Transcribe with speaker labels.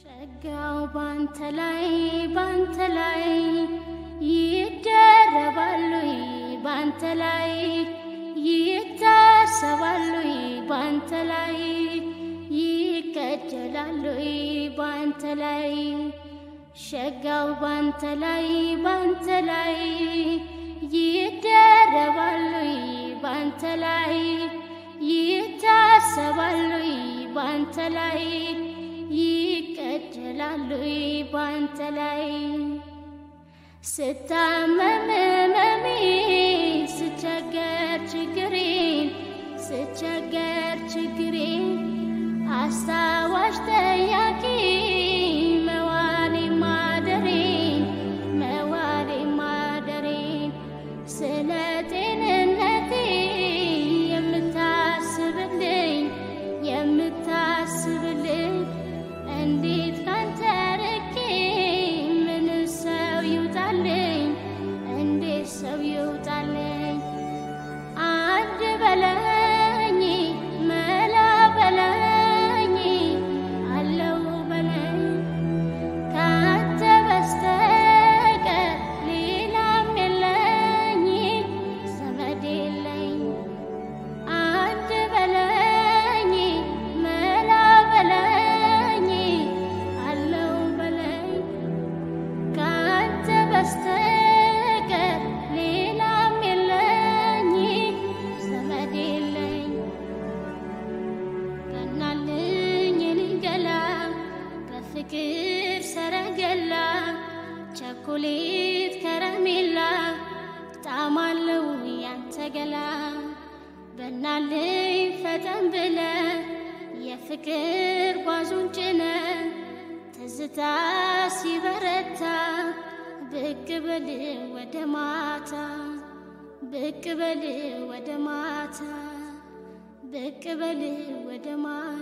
Speaker 1: ጸጋው ባንተ ላይ ባንተ ላይ ይደረባሉ ባንተ ላይ ይታሰባሉ ባንተ ላይ ይቀጀላሉ ባንተ ላይ ሸጋው ባንተ ላይ ባንተ ላይ ይደረባሉ ባንተ ላይ ይታሰባሉ ባንተ ላይ ይቀጀላሉ ባንተ ላይ ስታመም መሜ ስቸገር ችግሬን ስቸገር ችግሬን አስታዋሽ ጠያቂ መዋሌ ማደሬን መዋሌ ማደሬን ስለ ጤንነቴ የምታስብልኝ የምታስብልኝ እንዴት ካንተ ርቄ ምን ሰው ይውጣልኝ እንዴት ሰው ይውጣልኝ አንድ በለኝ መላ በለኝ አለው በለኝ ካንተ በስተቀር ሌላም የለኝ ዘመድ የለኝ አንድ በለኝ መላ በለኝ አለው በለኝ ካንተ በስተቀር ሌላም የለኝ ዘመድ የለኝ ቀናልኝ የኔ ገላ በፍቅር ሰረገላ ቸኮሌት ከረሜላ ጣማለው ያንተ ገላ በናልኝ ፈጠን ብለ የፍቅር ጓዙን ጭነ ትዝታ ሲበረታ ብቅ በል ወደ ማታ ብቅ በል ወደ ማታ ብቅ በል ወደ ማታ